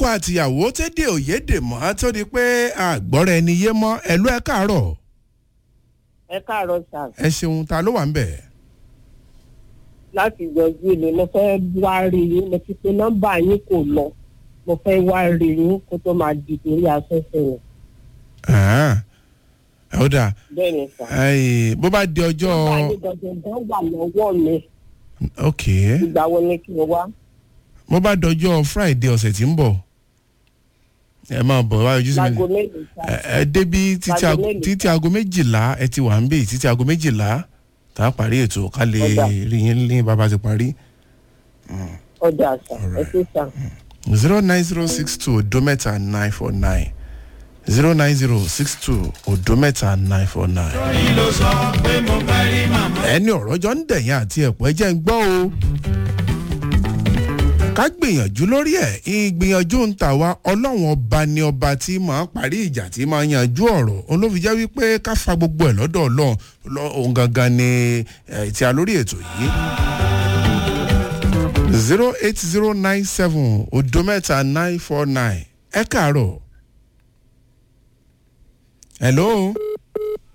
àtìyàwó tẹ́dé òyédè mọ́ tó di pé àgbọ́ra ẹni yé mọ́ ẹ̀lú ẹ̀ káàárọ̀ ẹ káàárọ̀ sà ẹ ṣeun ta ló wà ń bẹ̀. láti yọjú ilé mo fẹ́ wá rí yín mo ti pe nọ́mbà yín kò lọ mo fẹ́ wá rí yín kó tó máa di torí afẹ́fẹ́ yẹn ẹ̀ ó dáa bẹ́ẹ̀ ni sà. Ẹ̀, bó bá di ọjọ́ nọ́mbà yín dandan wà lọ́wọ́ mi ok ìgbà wo ni kí n wá. bó bá dọjọ́ friday ọ̀sẹ̀ tí ń bọ̀ ẹ máa bọ̀ wá ojú sí mi láago mélòó sà. ẹ ẹ débi títí Aago aago- mélòó? títí aago méjìlá ẹ ti wà ń bì títí aago méjìlá tá a parí ètò ká lè Ọ̀dà. rí yín ní bàbá ti parí ọjà sà ẹ ṣe sà. zero nine zero six two odo mẹ́ta nine four nine zero nine zero six two odo mẹ́ta nine four nine. ẹni ọ̀rọ̀ jọ ń dẹ̀yìn àti ẹ̀pọ̀ ẹ jẹ́ ń gbọ́ o. ká gbìyànjú lórí ẹ̀ ìgbìyànjú ń tà wá ọlọ́run ọba ni ọba tí máa parí ìjà tí máa yanjú ọ̀rọ̀ òun ló fi jẹ́ wípé ká fa gbogbo ẹ̀ lọ́dọ̀ ọlọ́run lọ- òun gangan ni ẹ̀ tí a lórí ètò yìí zero eight zero nine seven odo mẹ́ta nine four nine ẹ káàárọ̀ hello